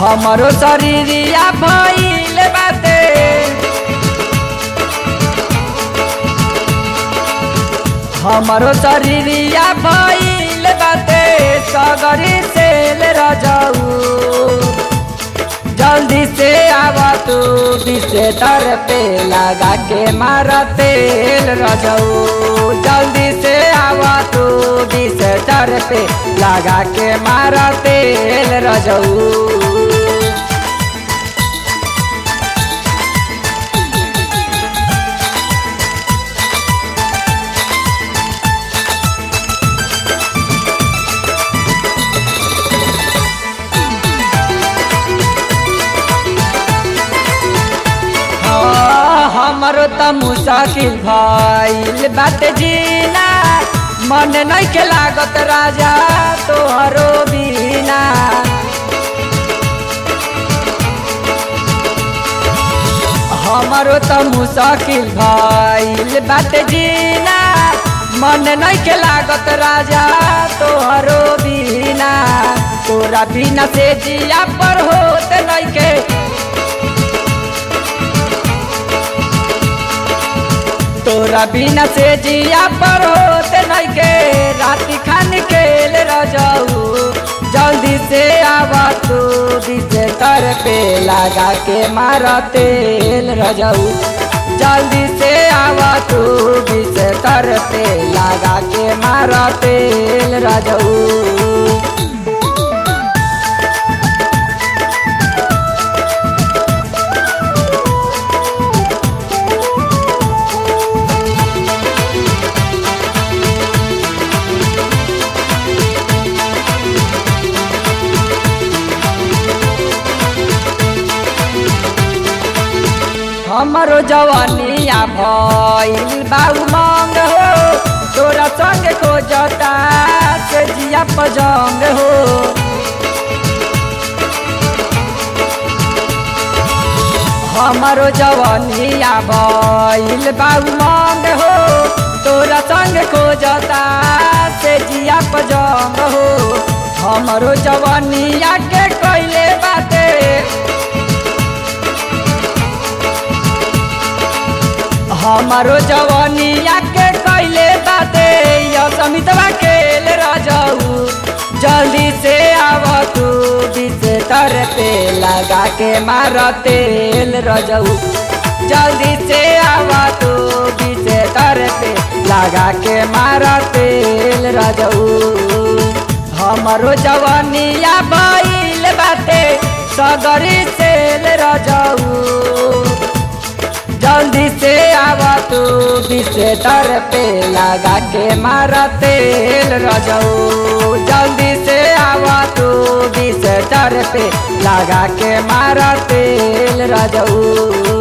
हमरो शरीरिया भइल बाटे हमरो शरीरिया भइल बाटे सगरी सेल रजऊ जल्दी से आवा तू दिसे तर पे लगा के मारा तेल रजऊ जल्दी से आवा तू दिसे तर पे लगा के मारा तेल रजऊ हाँ, हमरो त मुसाकिल भइल बाटे जीना मन नइखे लागत राजा तोहरो बिना हमरो त मुसाकिल भइल बाटे जीना मन नइखे लागत राजा तोहरो बिना तोरा बिना से जिया पर होत नइखे तोरा बिना से जिया पर होते नहीं के राति खान खेल रजाऊ जल्दी से आवा तू दिसे तर पे लगा के मारा तेल रजाऊ जल्दी से आवा तू दिसे तर पे लगा के मारा तेल रजाऊ हमरो जवानिया भइल बाऊ मंग हो तोरा संग खोजता से जिया पजंग हो हमरो जवानिया भइल बाऊ मंग हो तोरा संग खोजता से जिया पजंग हो हमरो जवानिया के कैले बाटे हमारो जवानिया के कैले बाते या समितवा खेल रजाऊ जल्दी से आव तू दिसे तर पे लगा के मार तेल रजाऊ जल्दी से आव तू दिसे तर पे लगा के मार तेल रजाऊ हमारो जवानिया बैल बाते सगरी सेल रजाऊ जल्दी से आवा तू दिसे तर पे लगा के मारा तेल रजाऊ जल्दी से आवा तू दिसे तर पे लगा के मारा तेल रजाऊ